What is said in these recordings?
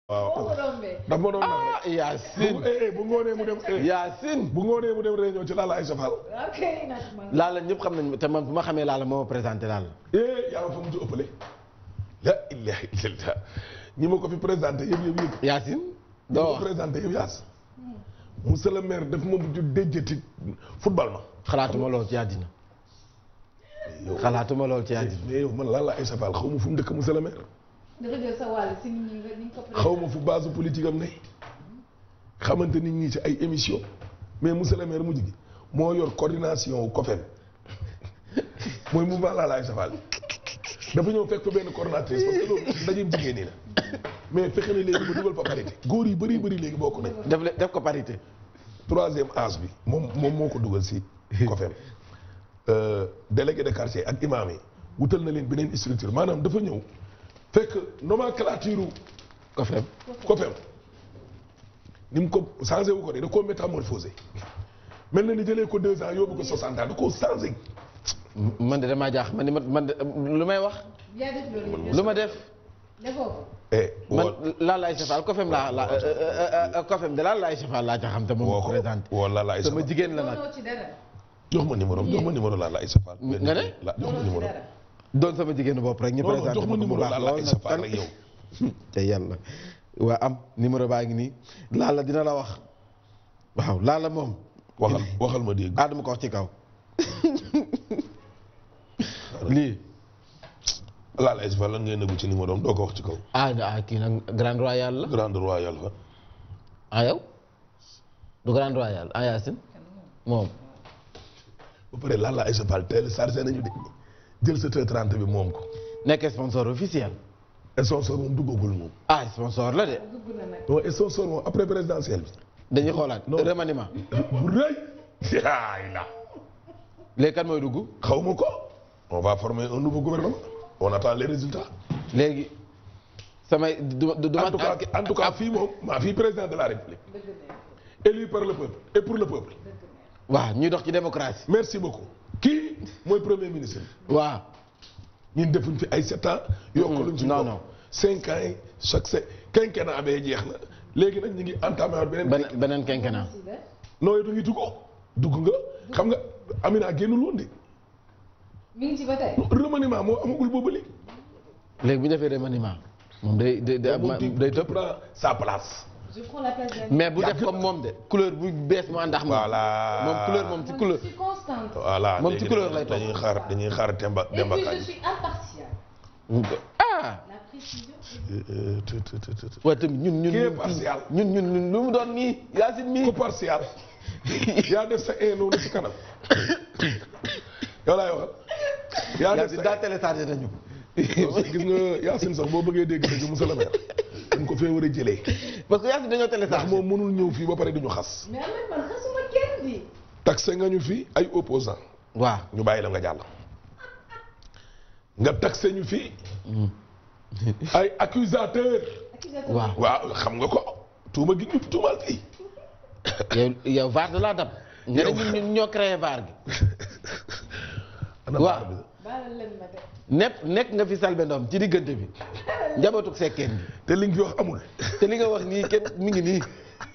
waaw boo ko rombee. daf ma doon naan ah rek. Yacine bu eh, bu ngoonee mu dem eh, Yacine bu ngoonee mu dem réunion ci Lalla Aïssa Fall. ok nag man. Lalla ñëpp xam nañ te man bu ma xamee Lalla moo ma présenté Lalla eh yaa ma fa mu ci ëppale. la ilaha illallah ñi ma ko fi présenté yëpp yëpp yëpp. Yacine ñi doo ma ko wax présenté yëpp yaas. monsieur le maire daf ma mujj déjjati football ma. xalaatuma lool ci àddina xalaatuma lool ci àddina mais yow man Lalla Aïssa Fall xaw ma fu mu dëkk monsieur le maire. dafa jël sa wàll si nit ñi nga ni nga ko xaw ma fu base politique am ne xamante nit ñi ci ay émission mais monsieur le maire mujj gi moo yor coordination wu COFEM mooy mouvement Lalla Aïssa Fall dafa ñëw fekk fa benn coordinatrice parce que loolu ndajeem jigéen ñi la mais fexe na léegi ba dugal fa parité góor yi bëri bëri léegi bokk nañ def le- def ko parité troisième âge bi moom moom moo ko dugal si COFEM Euh, délégué de quartier ak imam yi wutal na leen beneen structure maanaam dafa ñëw fekk nomenclature ko fem COFEM ni mu ko changé wu ko de da koo métamorphosé mel na ni jëlee ko deux ans yóbbu ko soixante ans da koo changé man de damaa jaax man de man de lu may wax yaa def loolu lu ma def defoo ko. eh man woo Lalla Aïssa Fall ko fem laa la ko fem de Lalla Aïssa Fall laa ca xam te moom woo ma ko présenté woo Lalla Aïssa sama Fall jigéen la nag doonoo ci dara. jox ma numéro jox ma numéro Lalla Aïssa Fall nga ne? la jox ma doonoo ci numéro dara. doon sama jigéenu bopp rek ñu non non présenté jox ma ma ko mu numéro baax Lalla lool Aïssa nag Fall rek yow te yàlla waa am numéro baa ngi nii Lalla dina la wax waaw Lalla moom waxal waxal ma dégg ah dama ko wax ci kaw lii Lalla Aïssa Fall lan ngay nëbbu ci numéro am doo ko wax ci kaw ah ah kii nag Grande Royale la grande royale fa ah yow du Grande Royale ah Yacine moom ba pare Lalla Aïssa Fall teel chargé nañu de jël sa T30 bi moom ko nekk sponsor officiel et sponsor moom duggagul moom ah sponsor la de dugg na nag. non et sponsor moom après présidentielle bi dañuy xoolaat Non. remaniement bu rëy yaay la léegi kan mooy dugg xaw ma ko on va former un nouveau gouvernement on attend les résultats léegi samay du du du en tout cas en tout cas fii moom maa fii président de la république dëgg neex élu par le peuple et pour le peuple dëgg neex. waaw ñuy dox ci démocratie merci beaucoup kii mooy premier ministre waaw ñun defuñ fi ay sept ans yokkaluñ ci non, bopp. non. cinq ans yi chaque se quinquennat bee jeex na léegi nag ñu ngi entamé waat beneen beneen beneen quinquennat si la. nooy du ngi dugg dugg nga xam nga Amina génnul woon de mi ngi ci ba tey. remaniement moo amagul boobu léegi léegi bu ñu defee remaniement moom day day day moom di day tëb prend sa place je prends la place d'un. mais bu def Yàgg comme moom de couleur bu bees mu ànd ak moom Voilà. moom couleur moom ci Moi, couleur je suis constante. voilà Moom ci léegi couleur nag lay topp. dañuy xaar dañuy xaar Demba Et Demba puis je Kañ suis impartiale. ah La précision. Euh, tu- tu- tu- tu- waaye tamit ñun ñun Qui est ñun partial? ñun ñun ñun lu mu doon nii Yacine ku mii partial yaa def sa un noonu ci kanam yow laay waxal yaa def Yacine sa daa téléchargé nañu gis nga Yacine sax boo bëggee dégg dëgg monsieur le maire dañ ko fee war a jëlee parce que Yacine dañoo ndax téléchargé moom mënul ñëw fii ba pare di ñu xas mais Ahmed man xasuma kenn di. taxe nga ñu fii ay opposant waaw ñu bàyyi la nga jàll nga taxe ñu fii ay accusateur accusateur. waaw waaw xam nga ko tuuma gi ñu tuumaal fii yow yow VAR da laa dab nga ne ñun ñun ñoo créé VAR gi ana Waaw. baar bi baalal leen ma de. nepp nekk nga fi Selbé Ndom ci diggante bi njabootu sekkeen bi te li nga fi wax amul te li nga wax nii kenn mi ngi nii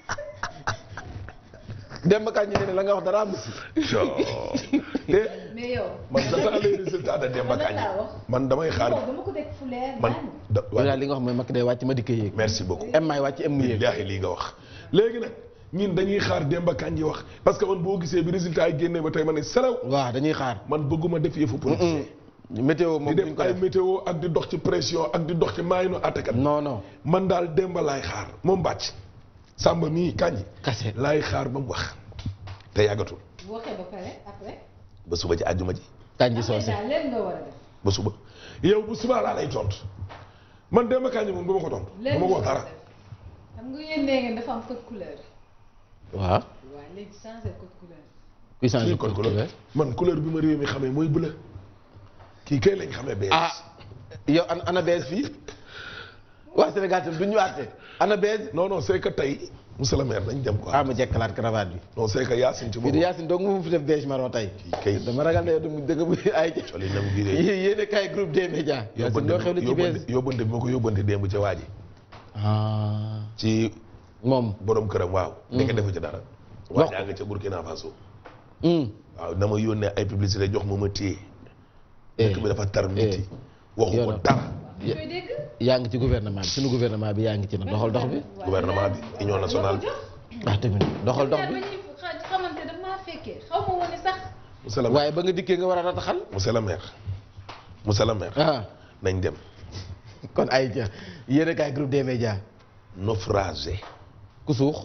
Demba Kañ ñu ne la nga wax dara am si te mais yow. man j'attends les résultats de Demba Man lan Kañ laa wax. man damay xaar non dama ko teg fu leer. man naan. da yow daal li nga wax mooy makk day wàcc ma dikk yéeg merci beaucoup em maay wàcc em mu yéeg billaahi lii nga wax léegi nag ñun dañuy xaar Demba Kañ yi wax parce que man boo gisee bi résultat yi génnee ba tey ma ne selaw waaw dañuy xaar man bëgguma def yëfu politicien météo di moom duñ def ko ay def météo ak di dox ci pression ak di dox ci maayinu attakat non non man daal Demba laay xaar moom bàcc Samba mii Kañ kase laay xaar ba mu wax te yàggatul bu waxee ba pare après. ba suba ci àjjuma ji kañ ji après soose daal leen nga war a def. ba suba yow bu subaa laa lay tontu man Demba Kañ moom du ma ko tontu du leen ma nga ko wax war a dara def. xam nga yéen nee ngeen dafa am code couleur. waaw waaw léegi changé code couleur. kuy changé kii kon couleur man couleur bi ma réew mi xamee mooy bleu kii kay lañ xamee bees ah yow an ana bees fii waa Sénégal tam du ñu àtte ana bees non non c'est que tey monsieur le maire dañ dem quoi ah ma jekkalaat cravate bi non c'est que Yacine ci bii de boppam Yacine dong mu fi def beige marron tey kay dama ragal ne yow du dëgg bu ay coli nam gi de yéen kay groupe des médias Yacine doo xew la ci bees yóbbante yóbbante bi ma ko yóbbante démb ca waa ji ah ci moom. borom këram waaw. ndeke defu ci dara. waa Wax ko. jaa nga ca Burkina Faso. hum. waaw dama yónnee ay publicité jox ma ma téye. dëkk bi dafa tar miti. waxu ko yoonam. dara. ñu koy dégg. yaa ngi ci gouvernement bi suñu gouvernement bi yaa ngi ci nag doxal dox bi. gouvernement bi union nationale bi. ah tamit doxal dox ñaar bi. ba ñuy xa- xamante daf maa fekkee xaw ma woon ne sax. monsieur le maire waaye ba nga dikkee nga war a rataxal. monsieur le maire. monsieur le maire. ah nañ dem. kon ay ja yéen a kaay groupe des médias naufragé. ku suux.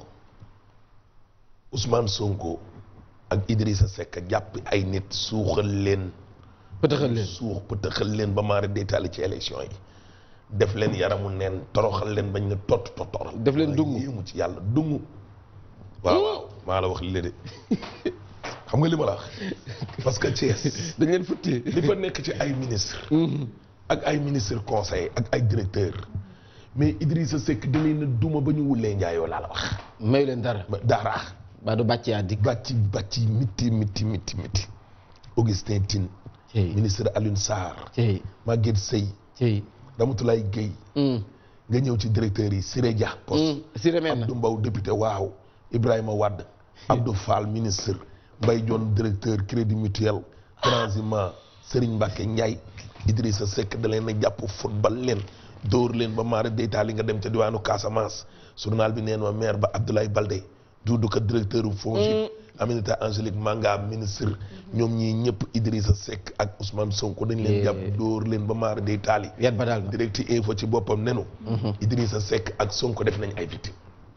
Ousmane Sonko ak Idrissa Seck jàpp ay nit suuxal leen. pëtëxal leen. suux pëtëxal leen ba maara détaillé ci élection yi. def leen yaramu neen toroxal leen bañ na tot totoral. Def leen dungu. yéemu ci yàlla dungu. waaw waaw maa la wax li de xam nga li ma la wax parce que Thiès dañ leen futti. li fa nekk ci ay ministre ak ay ministre conseil ak ay directeur mais Idrissa Seck da leen a duma ba ñu wulee njaayoo laa la wax. mayu leen dara. ba dara ba du bàcc yaa dikk. bàcci bàcci miti miti miti miti Augustin Tine cey ministre Alioune Sarr cey Maguette Seye cey. Ramatoulaye Gueye hum. nga ñëw ci directeur yi Siré Dia poste hum. Siré mel na. Abdou Mbow député waaw Ibrahima Wade Abdou Fall ministre Mbaye Dione directeur crédit mutuel Transima Serigne Mbacke Ndiaye Idrissa Seck da leen a jàpp football leen dóor leen ba maara deytaal yi nga dem ca diwaanu Casamance journal bi neen ma maire ba Abdoulaye Baldé Doudou Ka directeur u FONGIP Aminata Angélique Manga ministre ñoom ñii ñëpp Idrissa Seck ak Ousmane Sonko dañ leen jàpp dóor leen ba maara deytaal yi yat ba daal na. direct info ci boppam nenu Idrissa Seck ak Sonko def nañ ay victimes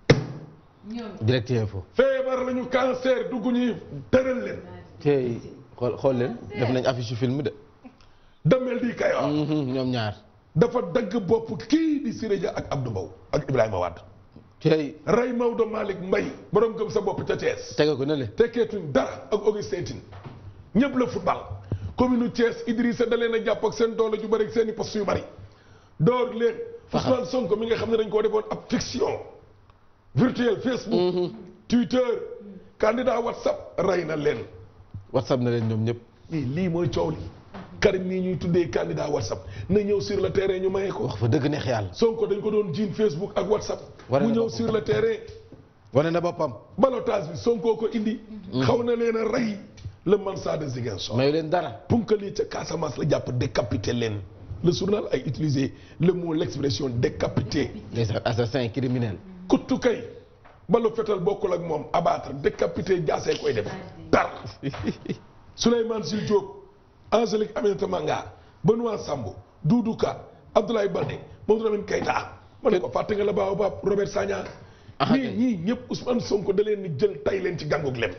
ñoom. direct info. feebar lañu cancer dugg ñuy tëral leen cey xool xool leen def nañ affiche yu film de. damel di kay wax Mhm, ñoom ñaar. dafa dagg bopp kii di Siré Dia ak Abdou Mbow ak Ibrahima Wade cey rey Maodo Malick Mbaye borom gëm sa bopp ca Thiès tege ko ne le. tekkeetuñ dara ak Augustin Tine ñëpp la football commune Thiès Idrissa da leen a jàpp ak seen doole ju bëri ak seen i poste yu bëri door leen Ousmane Sonko mi nga xam ne dañ koo defoon ab fiction virtuel Facebook Twitter candidat WhatsApp rey na leen whatsapp na leen ñoom ñëpp. lii lii mooy coow li Karim nii ñuy tuddee candidat WhatsApp na ñëw sur le terrain ñu maye ko wax fa dëgg neex yàlla. Sonko dañ ko doon jiin Facebook ak WhatsApp Wane mu na ñëw boppam. sur le terrain wane na boppam. balotage bi Sonko ko indi xaw na leen a rey le Mansa de Ziguinchor mayu leen dara. punkal yi ca Casamance la jàpp décapité leen le journal a utilisé le mot l'expression décapité les assassins criminels. kuttu kay balu fetal bokkul ak moom abattre décapité jaasee koy def tar Souleymane Jules Diop Angélique Aminata Manga Benoît Sambou Doudou Ka Abdoulaye Baldé Mamadou Lamine Keita ma ne ko fàtte nga la baaw baab Robert Sagna Ah, ñii kay. ñii ñëpp Ousmane Sonko da leen ni jël tay leen ci gàngug lem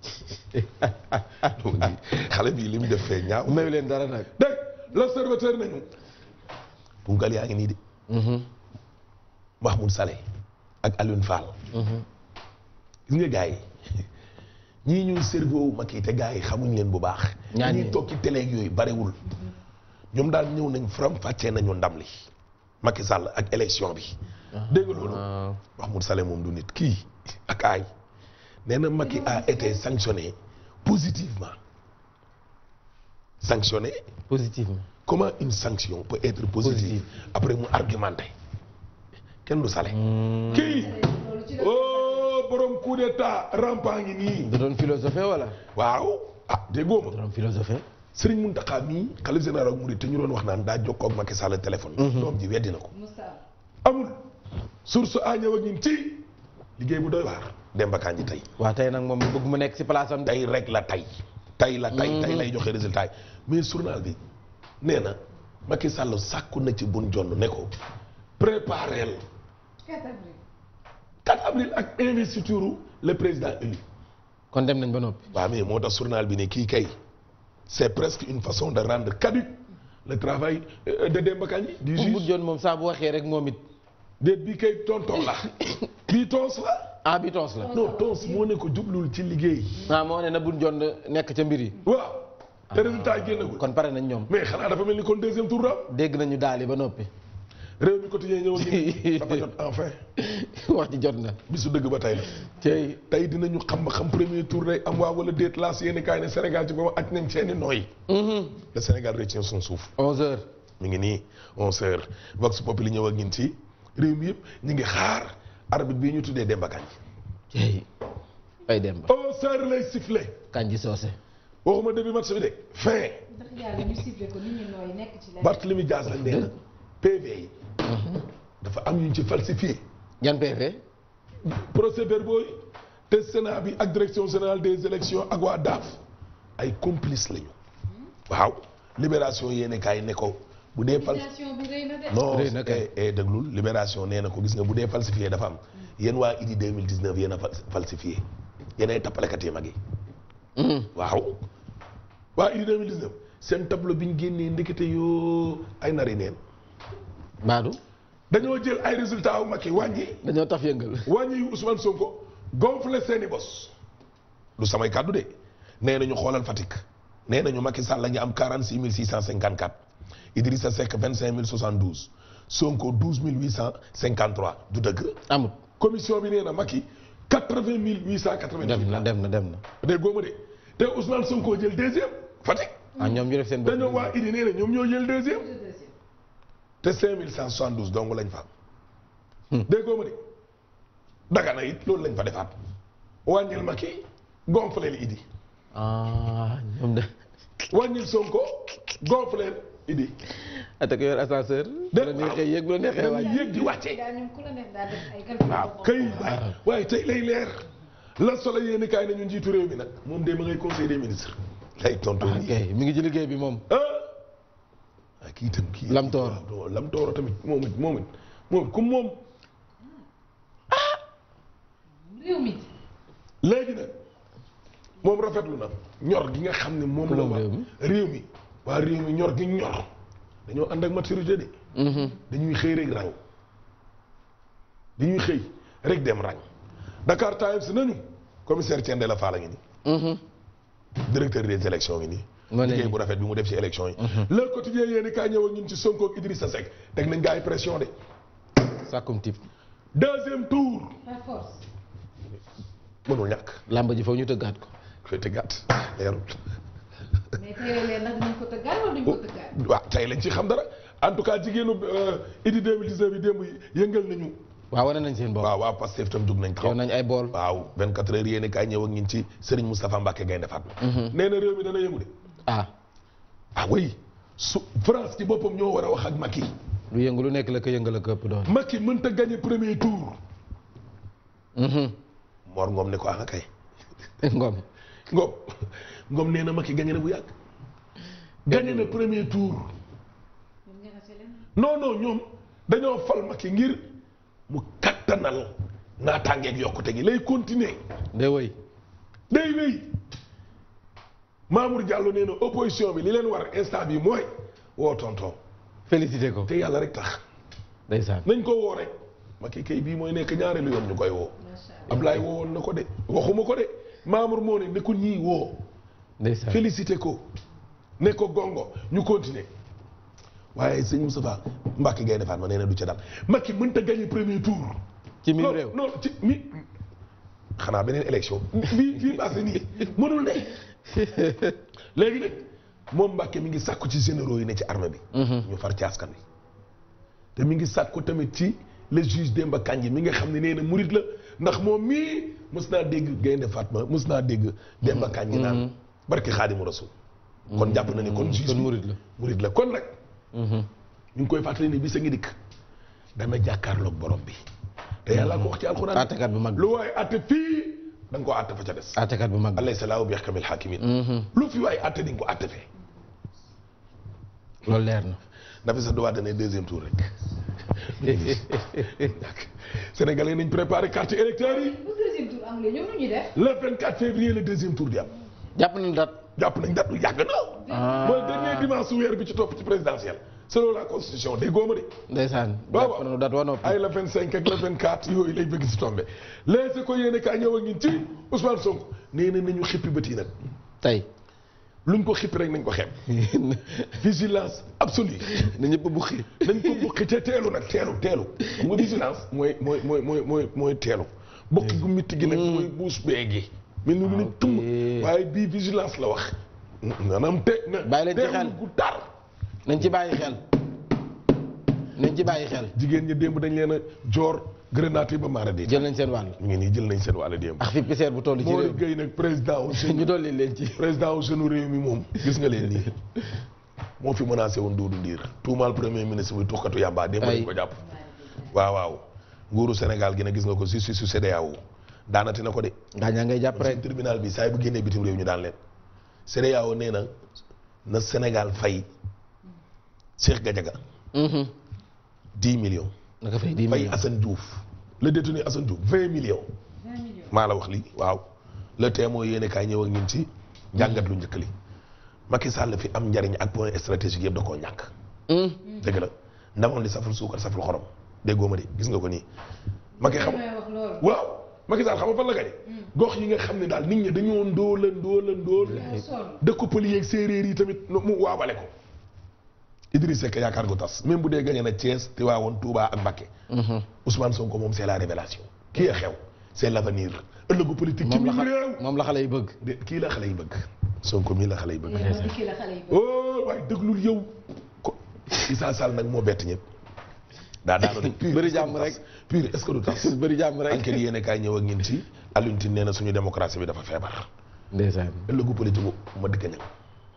xale bii li mu def fee ñaaw mayu leen dara nag. dégg l'observateur nañu punkal yaa ngi nii de Mahmoud Saleh ak Alioune Fall gis nga gars yi ñii ñuy cerveau Macky te gars yi xamuñ leen bu baax Ñaan ñuy ñi. toog ci télé ak yooyu barewul ñoom daal ñëw nañ faram fàccee nañu ndam li Macky Sall ak élection bi dégg nga loolu waaw. Mahmoud Saleh moom du nit kii ak aay nee na Macky a été sanctionné positivement sanctionné positivement. comment une sanction peut être positive Positive. après mu argumenté kenn du Saleh Hmm. kii loolu ci la. oh borom coup d'état rampant ngi nii da doon philosophé wala. waaw ah déggoo da ma doon philosophé. Serigne Mountakha mii xalif général ak Mouride te ñu doon wax naan daa jokkoo ak Macky Sall téléphone doom ji weddi na ko Moussa. amul source a ñëw ak ñun ci liggéey bu doy waar Demba Kandji tey waa tey nag moom bëgg mu nekk si place am. tey rek la tey tey la tey tey lay joxe résultat yi mais journal bi nee na Macky Sall sàkku na ci bun jonn ne ko prépareel 4 avril. 4 avril ak investiture le président élu kon dem nañ ba noppi. waaw mais moo tax journal bi ne kii kay c'est presque une façon de rendre caduc le travail euh, de Demba Kandji du bu juge joon moom saa bu waxee rek moom it. déet bii kay tonton la bii tons la ah bi toos la. non tons moo ne ko jublul ci liggéey ah moo ne na bun joon nekk ca mbir yi. waaw te résultat yi génnagul kon pare nañ ñoom. mais xanaa dafa mel ni kon deuxième tour daal dégg nañu daal yi ba noppi. réew mi quotidien ñëw ni dafa jot enfin wax ji jot na. bisu dëgg ba tey la tey tey dinañu xam ba xam premier tour day am waa wala déet laas yéeni kaay ne Sénégal ci boobu ak nañ seeni nooy le Sénégal retient son souffle 11 heures. mi ngi nii 11 heures Vox Populi ñëw ak ñun ci réew mi yëpp ñu ngi xaar arbitre bii ñu tuddee Demba Kañ cey ay Demba au serre lay sifflé Kandji Socé waxuma début match bi de fin ndax yàlla ñu sifflé ko nit ñi nooy nekk ci leneen. Barthélemy Dias lañ nee na PV yi dafa am ñu ci falsifié yan PV procès verbaux yi te Sénat bi ak direction générale des élections ak waa DAF ay complices lañu waaw libération yéene kaay ne ko bu dee fal Situation bi rëy na de. non Rëy na kay. eh, eh, déglul libération nee na ko gis nga bu dee falsifié dafa am yéen waa IDI 2019 yéen a fal- falsifié yéen ay tappalekat yi mag yi waaw waa IDI 2019 seen tableau bi ñu génnee ndekete yoo ay nari neen Baadu dañoo jël ay résultats wu Macky wàññi dañoo taf yëngal wàññi yu Ousmane Sonko gonflé seeni bos du samay kàddu de nee nañu xoolal Fatick nee nañu Macky Sall la ngi am 46 654 Idrissa Seck 25 072 Sonko 12 853 du dëgg amut commission bi nee na Macky 80 888 dem na dem na dem na dégg góoma de te Ousmane Sonko jël deuxième Fatick ah ñoom ñu def seen bopp dañoo waa Idi nee na ñoom ñoo jël deuxième Le deuxième. te 5172 dong lañ fa am. dégg nga ma de Dagana it loolu lañ fa defaat wàññil Macky gonfleel Idi ah ñoom de wàññil Sonko gonfleel Idi ate ko yor ascenseur bu la neexee yéeg bu la neexee dañuy wàcc yéeg di wàcce daal ñoom ku la neex daal def ay calcul. waaw kay waay waaye tey lay leer la solo yéen kaay nañu njiitu réew mi nag moom de ma ngay conseil des ministres lay tontu ah nii kay mi ngi ci liggéey bi moom ah ah kii itam kii Lamtoor. waaw Lamtoor tamit moom it moom it moom it comme moom réew mi. léegi nag moom rafetlu na ñor gi nga xam ne moom la moom waa réew mi? réew mi waa réew mi ñor gi ñor dañoo ànd ak maturité de dañuy xëy rek rang dañuy xëy rek dem rang Dakar Times nañu commissaire Thiendella Fall a ngi nii directeur des élections ngi nii Moo ne liggéey nii. bu rafet bi mu def ci élection yi le quotidien yéeni kaay ñëw ak ñun ci Sonko ak Idrissa Seck teg nañ gaa yi pression de sàkkum tip deuxième tour par force. mënul ñàkk làmb ji foofu ñu tëggaat ko koy tëggaat leerut mais tey leen nag dinañ ko tëggaat wala duñ ko tëggaat. waaw tey lañ ci xam dara en tout cas jigéenu Idi 2019 yi démb yëngal nañu waaw wane nañ seen bopp waaw waaw Pastef tam jug nañ yow taxaw nañ ay bool waaw 24 heures yéeni kaay ñëw ak ñun ci Serigne Moustapha Mbacke Gaynde Fatma nee na réew mi dana yëngu de ah ah oui su France ci boppam ñoo war a wax ak Macky lu yëngu lu nekk la ko yëngal ak ëpp doon Macky mënta gagné premier tour Mor Ngom ne ko ah kay ngom Ngom Ngom nee na Macky gagné na bu yàgg gagné na premier tour ñoom ña nga ca leen. non non ñoom dañoo fal Macky ngir mu kattanal naataangeeg yokkute gi lay continuer de woy day wéy Mamour Diallo nee na opposition bi li leen war instant bi mooy woo tonton félicité ko te yàlla rek tax ndeysaan nañ ko woo rek Macky kay bii mooy nekk ñaareelu yoon ñu koy woo macha allah. Ablaye woowoon na ko de waxuma ko de Mamour moo ne ne ko ñii woo ndeysaan félicité ko ne ko gongo ñu continuer waaye sëñ Moustapha Mbacke Gaye defaat ma nee na du ca dal Macky mënta gagner premier tour ci mim non réew non ci mi xanaa beneen élection fii fii passé nii mënul ne léegi nag moom Mbacke mi ngi sàkku ci généraux yi ne ci armée bi ñu far ci askan wi te mi ngi sàkku tamit ci le juge Demba Kandji mi nga xam ne nee na murit la ndax moom mii mës naa dégg Gaynde Fatma mës naa dégg Demba Kandji naan barki Xaadimu Rasul kon jàpp na ne kon juge kon bi murit la murit la kon nag ñu ngi koy fàttali ni bis a ngi dikk dana jàkkaarloog borom bi te yàlla ko wax ci alxuraan àttekat bu mag bi lu waaye àtte fii da nga koo àtte fa ca des àttekat bu mag bi alayhi salaahu bi yaxkamil xaakimin lu fi waaye àtte di nga ko àtte fee loolu leer na Nafi sa duwaa dane deuxième tour rek Sénégalais nañ préparé carte électeur yi bu deuxième tour amulee ñoom nu ñuy def. le 24 février le deuxième tour di am jàpp nañ dat jàpp nañ date lu yàgg na mooy dernier dimanche su weer bi ci topp ci présidentielle selon la constitution day góoma de ndeysaan waaw jàpp nañu dat wa noppi ay la 25 ak la 24 yooyu lay bëgg si tombé léegi ko yéene kaa ñëw ak ñun ci Ousmane Sonko nee na nañu xippi bët yi nag tey luñ ko xippi rek nañ ko xeeb vigilance absolue na ñëpp bu xi nañ ko bukki te teelu nag teelu teelu xam nga vigilance mooy mooy mooy mooy mooy mooy teelu bukki gu mitti gi nag mooy buus bee gi mel ni lu ne tum waaye bii vigilance la wax maanaam te na Bàyyi leen ci xel. teewlu gu tar nañ ci bàyyi xel nañ ci bàyyi xel jigéen ñi démb dañ leen a joor grenade yi ba maara di jël nañ seen wàll ñu ngi nii jël nañ seen wàll démb ak fi piseer bu toll ci Mori réew Gueye nag président wu mi ñu dolli leen ci président wu sunu réew mi moom gis nga leen nii moo fi menacé woon Doudou Ndir tuumaal premier ministre bi tuxkatu yàmbaa démb Ay. lañ ko jàpp waaw waaw nguuru Sénégal gi nag gis nga ko justice su CEDEAO daanati na ko de gaañaa ngay jàpp rek suñ tribunal bi saa yi bu génnee bitim réew ñu daan leen CEDEAO nee na na Sénégal fay Cheikh Gadiaga Mhm. 10 millions naka fay di fay millions Assane Diouf le détenu Assane Diouf 20 millions 20 millions. maa la wax lii waaw le témoin yéene kaay ñëw ak ñun ci njàngat lu njëkk li Macky Sall fi am njariñ ak point stratégique yëpp da koo ñàkk Mhm. dëgg la ndamoon li saful suukar saful xorom déggoo ma de gis nga ko nii Macky xam may wax loolu. waaw Macky Sall xam nga fan la gañe gox yi nga xam ne daal nit ñi dañoo ndóola ndóola ndóol moo sonn. dëkku pël yeeg séeréer yi tamit nu- mu waabale ko Idriss Seck yaakaar gu tas même bu dee gañe na Thiès Tivaouane Touba ak Mbacké Mhm. Ousmane Sonko moom c'est la révélation kii a xew c'est l'avenir ëllëgu politique ci moom la biir xa- réew moom la xale yi bëgg de kii la xale yi bëgg Sonko mii la xale yi bëgg yéen a dikki la xale yi bëgg. oh waaye déglul yow ko Issa Sall nag moo bett ñëpp daa daanu de pur Bëri est-ce que jàmm du rek. tas? pur est-ce que du tas bëri jàmm rek enquête yéene kaay ñëw ak ñin ci Alioune Tine nee na suñu démocratie bi dafa feebar ndeysaan ëllëgu politique bu ma dëkk ñëw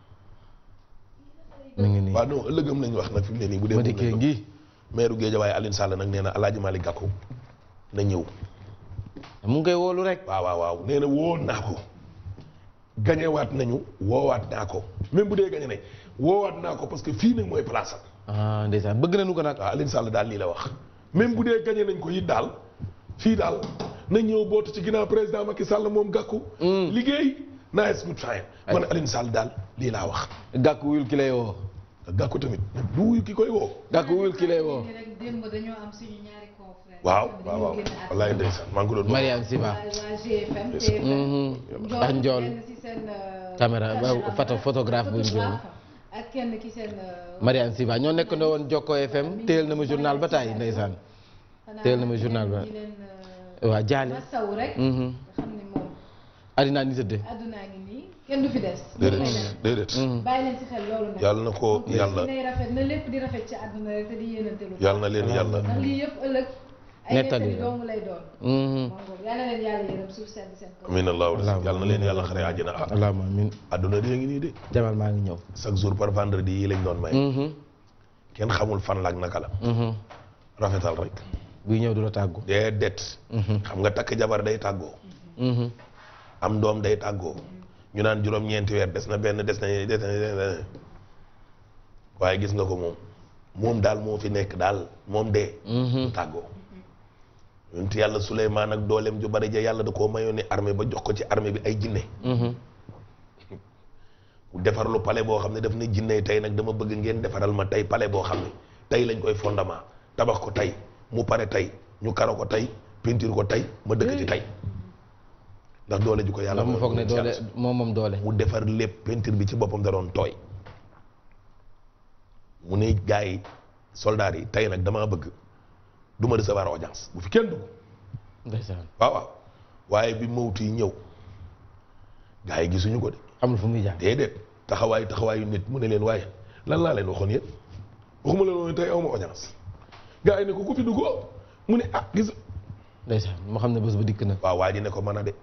mi ngi nii waaw non ëllëgam lañ wax nag fi mu ne nii bu dee ma moom dikkee lañ ngi wax. maire Guédiawaye Alioune Sall nag nee na Alaaji Malick Gakou na ñëw mu ngi koy wóolu rek waaw waaw waaw nee na woo naa ko gañewaat nañu woowaat naa ko même bu dee gañe nañ woowaat naa ko parce que fii nag mooy place am ah ndeysaan bëgg nañu ko nag waaw Alioune Sall daal lii la wax même bu dee gañe nañ ko it daal fii daal na ñëw bootu ci ginnaaw président Macky Sall moom Gakou liggéey nice good fine man Alioune Sall daal lii laa wax gàkk wuyul ki lay woo Gakou tamit du wuyu ki koy woo gàkk wuyul ki lay woo Léegi rek démb dañoo am suñu ñaari confrères. waaw yoo xam ne waaw waaw dañoo génn àdduna. wallaay ndeysaan maa ngi ko doon Mariam Siba waa waa GFM. TFM. Mhm. ak njool kenn ci seen. euh, Caméra, ba- caméraman, photo- photographe bu njool. ak kenn ki seen. euh, Mariam Siba ñoo nekk na woon Jokko FM téyel na ma journal ba taay ndeysaan xanaa teel na ma journal ba. di leen, euh, waa jaale masawu rek. Mhm. nga xam ne moom addinaa ni tëdde àddunaa ngi nii kenn du fi des. déedéet déedéet bàyyi leen ci xel loolu nag. yàlla na ko yàlla nay rafet na lépp di rafet ci àdduna rek te di yéenante lu. yàlla na leen yàlla ndax lii yëpp ëllëg. ay Nettali nettali la. dong lay doon. Mhm. moom boobu yàlla na leen yàlla yërëm suuf sedd seen kaw. amiin allahu Allahumma yàlla na leen yàlla xare àjjana ah allahumma amin adduna di ngi nii de jamal maa ngi ñëw chaque jour par vendredi yi lañ doon may Mhm. kenn xamul fan la ak naka la Mhm. rafetal rek buy ñëw du la tàggu dee det Mhm. xam nga takk jabar day tàggoo Mhm. am doom day tàggoo ñu naan juróom-ñeenti weer des na benn des na des na des na waaye gis nga ko moom moom daal moo fi nekk daal moom dee Mhm. tàggoo yonent yàlla Suleymaan ak dooleem ju bari ja yàlla da koo mayoon ni armée ba jox ko ci armée bi ay jinne Mhm. mu defar lu palais boo xam ne daf ne jinne tey nag dama bëgg ngeen defaral ma tey palais boo xam ne tey lañ koy fondement tabax ko tey mu pare tey ñu karo ko tey peinture ko tey ma dëkk ci tey ndax doole ju ko yàlla ndax mu foog ne mayoon doole moom moom doole mu defar lépp peinture bi ci boppam da doon tooy mu ne gars yi soldats yi tey nag damaa bëgg du ma recevoir audience bu fi kenn dugg ndeysaan waaw waaw waaye bi mawtu yi ñëw gars yi gisuñu ko de amul fu muy jaar déedéet taxawaayu taxawaayu nit mu ne leen waaye lan laa leen waxoon yéen waxuma leen woon tey awma audience gars yi ne ko ku fi duggoo mu ne ah gis ndeysaan moo xam ne bés ba dikk na waaw waa ji ne ko mën a de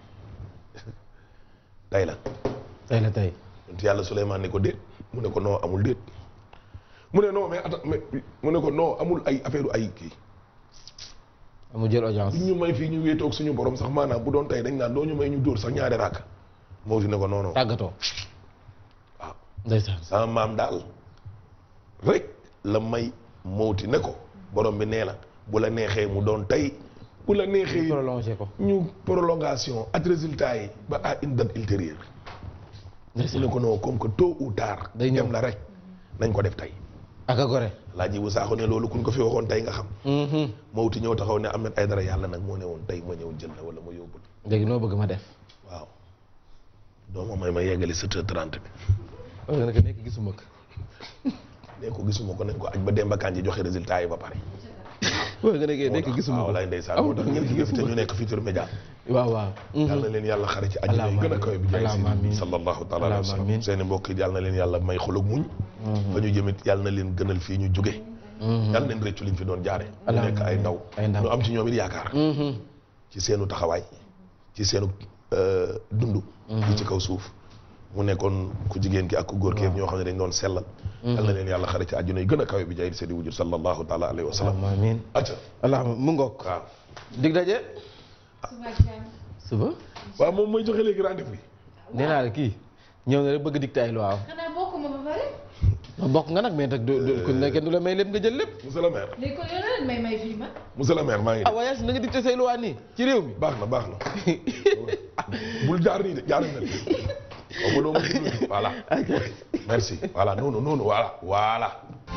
tey la tey la tey yonent yàlla Souleymane ne ko déet mu ne ko non amul déet mu ne non mais attends mais mu ne ko non amul ay affaire ay kii amul jël audience ñu may fii ñu wéetoog suñu borom sax maanaam bu doon tey dañ naan doo ñu may ñu dóor sax ñaari rakk moo si ne ko non non tàggatoo waaw ndeysaan sama maam daal rek la may mawti ne ko borom bi nee na bu la neexee mu doon tey bu la neexee prolongé ko ñu prolongation ak résultat yi ba à une date ultérieure mu ne ndeysaan ko non comme que tôt ou tard Day ñëw. dem la rek nañ ko def tey ak a gore laa ji bu saaxu ne loolu kuñ ko fi waxoon tey nga xam Mhm. mawti ñëw taxaw ne Ahmed Aïdara yàlla nag moo ne woon tey ma ñëw jël la wala ma yóbbul léegi noo bëgg ma def waaw doo ma may ma yeggali sept heures trente bi wax nga ne que nekk gisuma ko ne ko gisuma ko nañ ko aj ba Demba Kandji joxe résultat yi ba pare wax nga ne que nekk moo tax gisuma waaw ko lay ndeysaan moo tax ngeen jóge fi te ñu nekk Futurs Médias waaw waaw yàlla na leen yàlla xare ci àjjana yi gën a kawe bi jaay Allahumma si amiin. sallallahu taala alayhi wa Allahumma sallam amiin. seeni mbokk yi yàlla na leen yàlla may xolog muñ fa ñu jëmit yàlla na leen gënal fii ñu jóge yàlla neen rëccu liñ fi doon jaare ñu Allahumma nekk ay ndaw ay ndaw. ñu am ci ñoom it yaakaar ci seenu taxawaay ci seenu dund yi ci kaw suuf mu nekkoon ku jigéen ki ak ku góor ki ñoo xam ne dañ doon sellal yal na leen yàlla xare ci àjjuna yi gën a kawe bi jaay seedi wujud sallallahu taala alayhi wa sallam allahumma amiin acca allahumma mu ngoog waaw dig daje suba ak jàmm. suba waaw moom mooy joxe léegi rendez-vous yi nee naa la kii ñëw na rek bëgg dicté ay loi waaw xanaa bokkuma ba pare. ma bokk nga nag mais nag du du ku ne kenn du la may lépp nga jël lépp monsieur le maire léegi kon yow la leen may may fii ma. monsieur le maire maa ngi ah waaye na nga dicté say loi nii ci réew mi baax na baax na bul jaar nii de jaaral na xaw ma doo ma déglu de. voilà merci voilà noonu noonu voilà voilà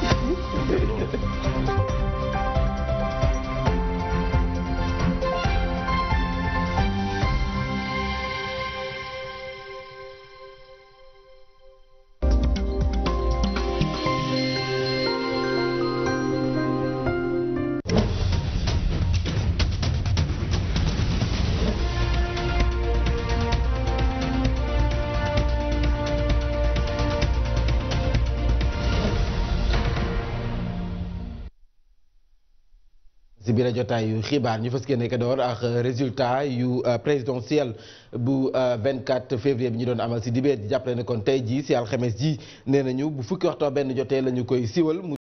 si biir jotaay yu xibaar ñu fas yéene ko door ak résultat yu présidentiel bu 24 février bi ñu doon amal si dibéer ji jàppale ne kon tey jii si alxames ji nee nañu bu fukki waxtoo benn jotee la ñu koy siwal